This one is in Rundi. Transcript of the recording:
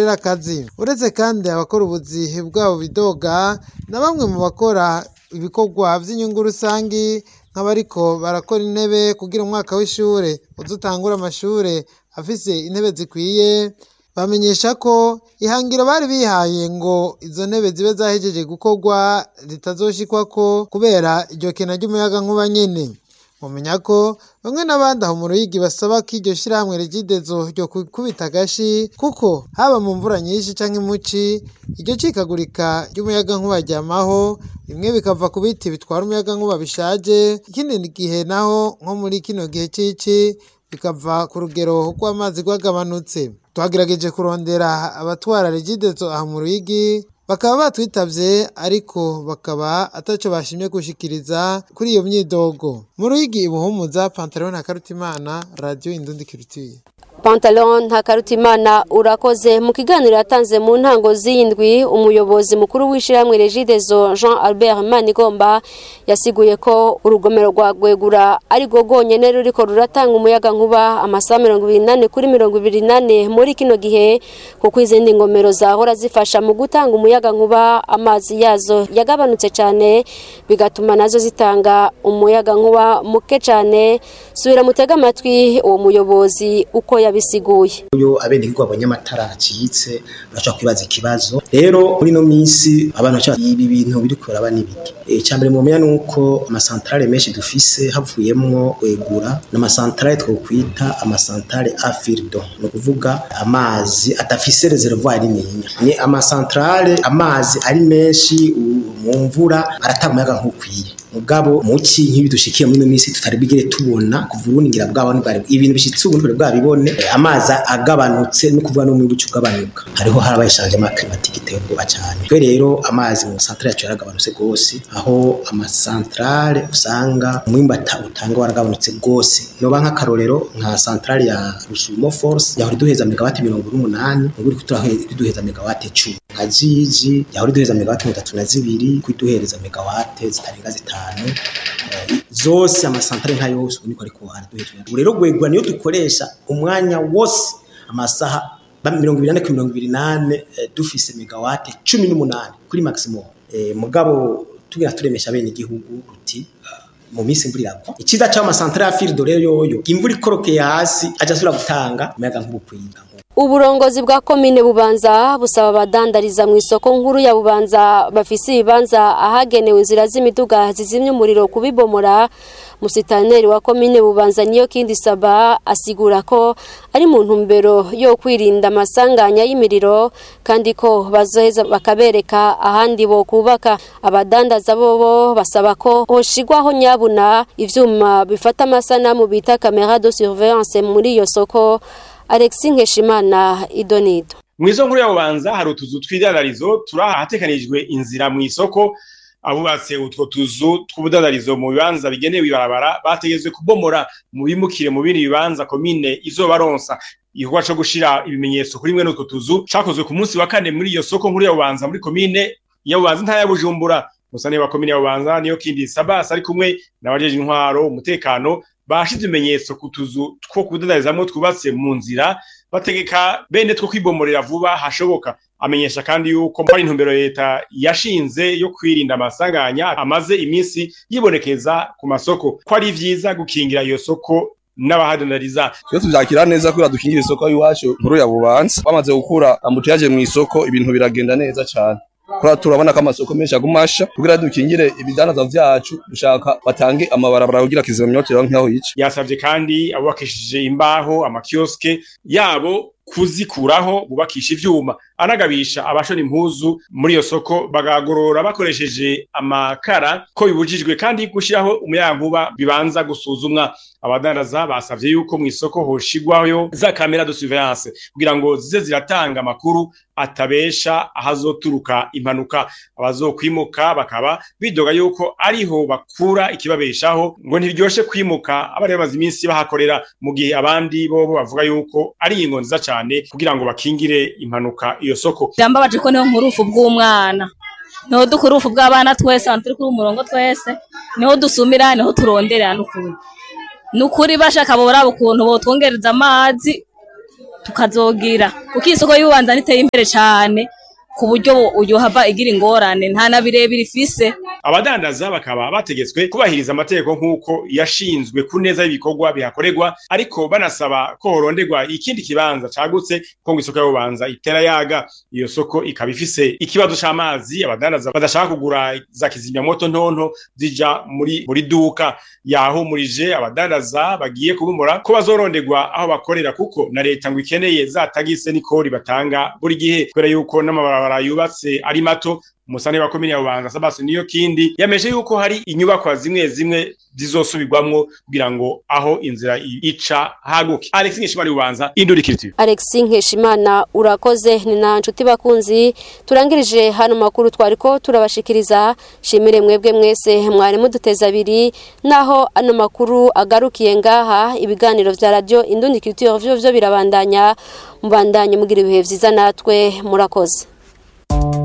bahakorera akazi uretse kandi abakora ubuzi bwabo bidoga na bamwe mu bakora ibikorwa vy'inyungu rusangi nk'abariko barakora intebe kugira umwaka w'ishure uzutangura amashure afise intebe zikwiye bamenyesha ko ihangiro bari bihaye ngo izo ntebe zibe zahejeje gukorwa ritazoshikwako kubera iryo kena ry'umuyagankuba nyene mumenya ko bamwe n'abandi aho mu ruyigi basaba ko iryo shirahamwe rigidezo ryo kubita agashi kuko haba mu mvura nyinshi canke muci iryo cikagurika ry'umuyagankuba ryamaho bimwe bikava ku biti bitwara umuyagankuba bishaje ikindi gihe naho nko muri kino gihe cici bikava ku rugero rw'amazi rwagabanutse twagerageje kurondera abatwara regidezo aha mu ruyigi bakaba batwitavye ariko bakaba ataco bashimye gushikiriza kuri iyo myidogo mu ruyigi ibuhumuza pantalon na karutimana radio indundi kirutiye Pantalon Ntakarutimana urakoze mu kiganiro yatanze mu ntango z'indwi umuyobozi mukuru w'ishiramwe Regideso Jean Albert Manigomba yasiguye ko urugomero rwa Gwegura ari go gonyene ruriko ruratanga umuyaga nkuba amasaha 28 kuri 28 muri kino gihe kuko izindi ngomero zahora zifasha mu gutanga umuyaga nkuba amazi yazo yagabanutse cyane bigatuma nazo zitanga umuyaga nkuba muke cyane subira mutega amatwi uwo muyobozi uko yabisiguye iyo abenegihugu babonye amatara acitse bashobora kwibaza ikibazo rero muri ino minsi abantu baca ibi bintu biri kuraba n'ibiki icya mbere mumenya ni uko amasantarare menshi dufise havuyemwo wegura n'amasantarare twokwita amasantarare afirido ni ukuvuga amazi adafise reservoir nininya ni amasantarare amazi ari menshi mu mvura aratanga umuyaga nk'ukwiye mugabo muci nk'ibi dushikiye muri ino minsi tutari bigere tubona kuva ubundi ngira bwabo ntibwari ibintu bishitse ubu ntibwari bwabibone amazi agabanutse no kuvuga no mu bicu ugabanuka hariho harabaye changement climatique iteye ubwoba cyane twe rero amazi mu centrale yacu yaragabanutse gose aho amasantrale usanga umwimbata utanga waragabanutse gose noba nk'akarorero nka centrale ya Rusumo Force yahora duheza megawati 108 ubu iri kuduheza megawati 10 nka Jiji yahora duheza megawati 32 kwiduhereza megawati zitarenga zitanu zose amasantere nka yose ubu niko ariko araduheje ubu rero gwegwa niyo dukoresha umwanya wose amasaha mirongo ibiri nane kuri mirongo ibiri nane dufise megawate cumi n'umunani kuri maximum mugabo tugira turemesha bene igihugu ruti mu minsi imvura iragwa icyiza cy'aho amasantere ya firido rero yoyo imvura ikorokeye hasi ajya asubira gutanga umuyaga nk'ubukwiga uburongozi bwa komine bubanza busaba abadandariza mu isoko nkuru ya bubanza bafise ibibanza ahagenewe inzira z'imiduga zizimya umuriro kubibomora musitaneri wa komine bubanza niyo kindi saba asigura ko ari mu ntumbero yo kwirinda amasanganya y'imiriro kandi ko bazoheza bakabereka ahandi bo kubaka abadandaza bobo basaba ko hoshigwaho nyabuna ivyuma bifata amasanamu bita camera de surveillance muri iyo soko Alexis Nkeshimana Idonido Mwizo nkuru yabubanza hari utuzu tw'idandarizo turi ahatekanijwe inzira mu isoko abubatse utwo tuzu tw'ubudandarizo mu bibanza bigenewe ibarabara bategezwe kubomora mu bimukire mu bindi bibanza komine izobaronsa igikorwa co gushira ibimenyetso kuri mwe n'utwo tuzu cakozwe ku munsi wa kane muri iyo soko nkuru yabubanza muri komine yabubanza ntara ya Bujumbura musane wa komine yabubanza niyo kindi Sabas ari kumwe n'abajeje intwaro umutekano bashize ibimenyetso ku tuzu two kudandarizamwo twubatse mu nzira bategeka bene two kwibomorera vuba hashoboka amenyesha kandi yuko ari intumbero leta yashinze yo kwirinda amasanganya amaze iminsi yibonekeza ku masoko ko ari vyiza gukingira iyo soko n'abahadandariza iyo tuvyakira neza kubera dukingira isoko y'iwacu nkuru ya bubanza bamaze gukura ambutiyaje mu isoko ibintu biragenda neza cane kura turabona ko amasoko menshi agumasha kugira dukingire ibidandaza vyacu dushaka batange amabarabara kugira kizimyotero nk'aho yica yasavye kandi abubakishije imbaho amakioske yabo kuzikuraho bubakisha ivyuma anagabisha abashona impuzu muri iyo soko bagagorora bakoresheje amakara ko bibujijwe kandi gushiraho umuyankuba bibanza gusuzumwa abadandaza basavye yuko mu isoko hoshigwayo za kamera de surveillance kugira ngo zize ziratanga amakuru atabesha ahazoturuka impanuka abazokwimuka bakaba bidoga yuko ariho bakura ikibabeshaho ngo ntiryoshe kwimuka abari bamaze iminsi bahakorera mu gihe abandi bobo bavuga yuko ari ingo nziza cyane kugira ngo bakingire impanuka iyo soko byambabaje ko niho nkurufu bw'umwana niho dukura urufu bw'abana twese abantu turi kuri umurongo twese niho dusumira niho turondera n'ukuri ni ukuri bashaka boraba ukuntu botwongereza amazi tukazogira kuko isoko y'ubanza niteye imbere cyane ku buryo uyu hava igira ingorane nta na birebire ifise abadandaza bakaba bategetswe kubahiriza amategeko nk'uko yashinzwe ku neza y'ibikorwa bihakorerwa ariko banasaba ko horonderwa ikindi kibanza cagutse ko ngo isoko y'ubanza itera yaga iyo soko ikaba ifise ikibazo c'amazi abadandaza badashaka kugura za kizimyamoto ntonto zija muri buri duka yahumurije abadandaza bagiye kubumura ko bazoronderwa aho bakorera kuko na leta ngo ikeneye za tagise n'ikori batanga buri gihe kubera yuko n'amabarabara yubatse ari mato umusane wa komine ya Bubanza Sabasi niyo kindi yameje yuko hari inyubakwa zimwe zimwe zizosubirwamwo kugira ngo aho inzira ica haguke Alex Nkeshimana Bubanza Indurikiriti Alex Nkeshimana urakoze ni na nshuti bakunzi turangirije hano makuru twariko turabashikiriza shimire mwebwe mwese mwari muduteza abiri naho ano makuru agarukiye ngaha ibiganiro vya radio Indundikiriti vyo vyo birabandanya mubandanye mugira ibihe vyiza natwe murakoze